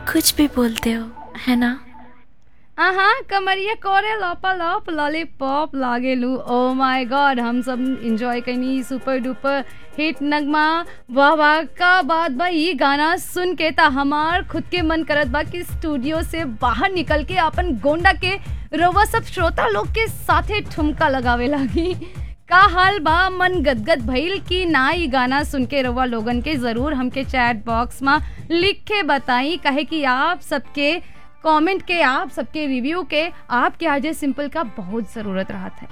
कुछ भी बोलते हो है ना आहा कमरिया करे लपा लप लॉलीपॉप लागेलू ओ माय गॉड हम सब एंजॉय करनी सुपर डुपर हिट नगमा वाह वाह का बात बा ये गाना सुन के ता हमार खुद के मन करत बा कि स्टूडियो से बाहर निकल के अपन गोंडा के रवा सब श्रोता लोग के साथे ठुमका लगावे लागी का हाल बा मन गदगद भइल कि ना ई गाना सुन के रवा लोगन के जरूर हमके चैट बॉक्स में लिख के बताई कहे कि आप सबके कमेंट के आप सबके रिव्यू के आपके आजे सिंपल का बहुत ज़रूरत रहा है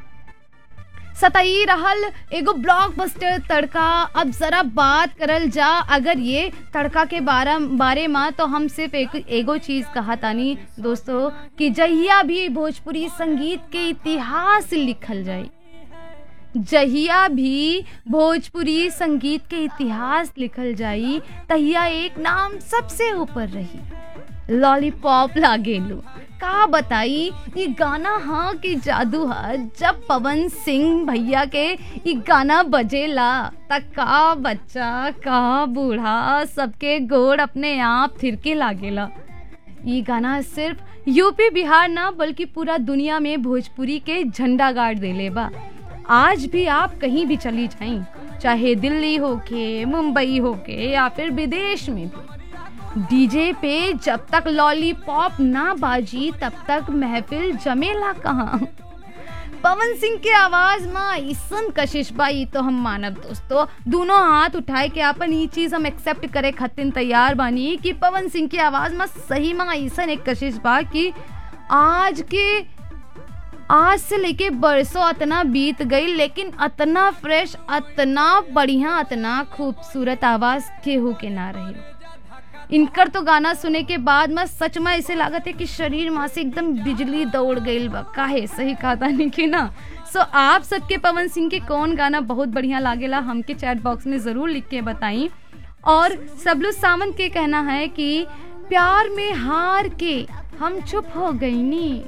सताई रहल एगो ब्लॉकबस्टर तड़का अब जरा बात करल जा अगर ये तड़का के बारे बारे में तो हम सिर्फ एक एगो चीज कहा तानी दोस्तों कि जहिया भी भोजपुरी संगीत के इतिहास लिखल जाए जहिया भी भोजपुरी संगीत के इतिहास लिखल जाई तहिया एक नाम सबसे ऊपर रही लॉलीपॉप लागेलू का बताई ये गाना हाँ कि जादू है जब पवन सिंह भैया के ये गाना बजेला तक का बच्चा का बूढ़ा सबके गोड़ अपने आप थिरके लागेला ये गाना सिर्फ यूपी बिहार ना बल्कि पूरा दुनिया में भोजपुरी के झंडा गाड़ देले बा आज भी आप कहीं भी चली जाएं चाहे दिल्ली होके मुंबई होके या फिर विदेश में भी डीजे पे जब तक लॉलीपॉप ना बाजी तब तक महफिल जमेला कहाँ पवन सिंह के आवाज में ऐसन कशिश बाई तो हम मानब दोस्तों दोनों हाथ उठाए के अपन ये चीज हम एक्सेप्ट करे खातिर तैयार बानी कि पवन सिंह की आवाज में सही में ऐसन एक कशिश बा कि आज के आज से लेके बरसों अतना बीत गई लेकिन अतना फ्रेश अतना बढ़िया अतना खूबसूरत आवाज केहू के ना रही इनकर तो गाना सुने के बाद में सच में ऐसे लागत है कि शरीर में से एकदम बिजली दौड़ गई बा काहे सही कहा नहीं कि ना सो so, आप सबके पवन सिंह के कौन गाना बहुत बढ़िया लागेला हमके चैट बॉक्स में ज़रूर लिख के बताई और सबलू सावंत के कहना है कि प्यार में हार के हम चुप हो गई नी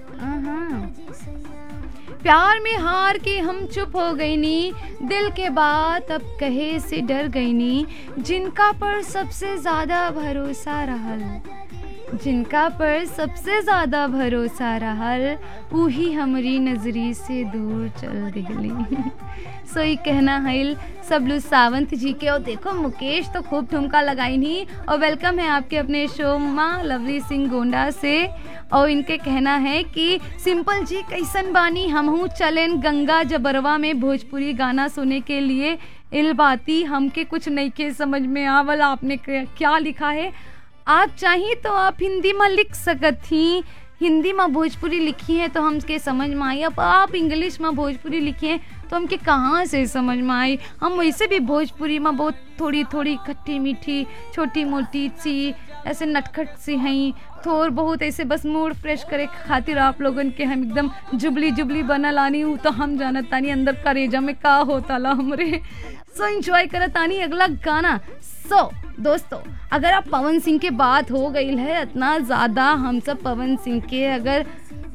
प्यार में हार के हम चुप हो गई नी दिल के बात अब कहे से डर गई नी जिनका पर सबसे ज्यादा भरोसा रहल जिनका पर सबसे ज्यादा भरोसा रहल वही हमारी नजरी से दूर चल दिली सो ये कहना है सबलू सावंत जी के और देखो मुकेश तो खूब ठुमका लगाई नहीं और वेलकम है आपके अपने शो माँ लवली सिंह गोंडा से और इनके कहना है कि सिंपल जी कैसन बानी हमहू चलें गंगा जबरवा में भोजपुरी गाना सुने के लिए इलबाती हमके कुछ नहीं के समझ में आवल आपने क्या लिखा है आप चाहिए तो आप हिंदी में लिख सकत थी हिंदी में भोजपुरी लिखी है तो हमके समझ में आई अब आप इंग्लिश में भोजपुरी लिखी है तो हमके कहाँ से समझ में आई हम वैसे भी भोजपुरी में बहुत थोड़ी थोड़ी खट्टी मीठी छोटी मोटी सी ऐसे नटखट सी हैं थोड़ बहुत ऐसे बस मूड फ्रेश करे खातिर आप लोगन के हम एकदम जुबली जुबली बनल आनी हूँ तो हम जानत तानी अंदर करेजा में का होता ला हमरे सो एंजॉय करत आनी अगला गाना सो so, दोस्तों अगर आप पवन सिंह के बात हो गई है इतना ज़्यादा हम सब पवन सिंह के अगर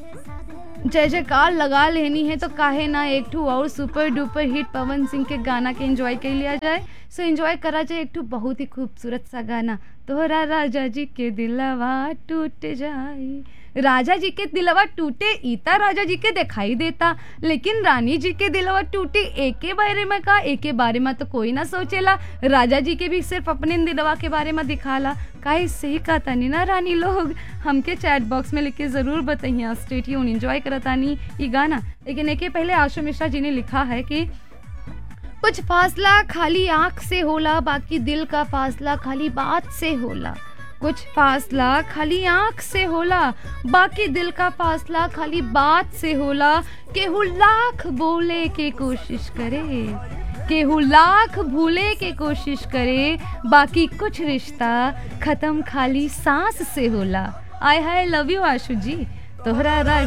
जय जयकार लगा लेनी है तो काहे ना एक ठू और super duper hit Pawan Singh के गाना के एंजॉय कर लिया जाए सो एंजॉय करा जाए एक ठू बहुत ही खूबसूरत सा गाना तोहरा राजा जी के दिलवा टूट जाए राजा जी के दिलवा टूटे ईता राजा जी के दिखाई देता लेकिन रानी जी के दिलवा टूटे एक के बारे में का एक के बारे में तो कोई ना सोचेला राजा जी के भी सिर्फ अपने दिलवा के बारे में दिखाला काहे सही का तानी ना रानी लोग हमके चैट बॉक्स में लिख के ज़रूर बताइए स्टेट यून इन्जॉय करतानी ये गाना लेकिन एक पहले आशु मिश्रा जी ने लिखा है कि कुछ फासला खाली आँख से होला बाकी दिल का फासला खाली बात से होला कुछ फासला खाली आँख से होला बाकी दिल का फासला खाली बात से होला केहू लाख बोले के कोशिश करे केहू लाख भूले के कोशिश करे बाकी कुछ रिश्ता खत्म खाली सांस से होला आय हाय लव यू आशु जी तोहरा राज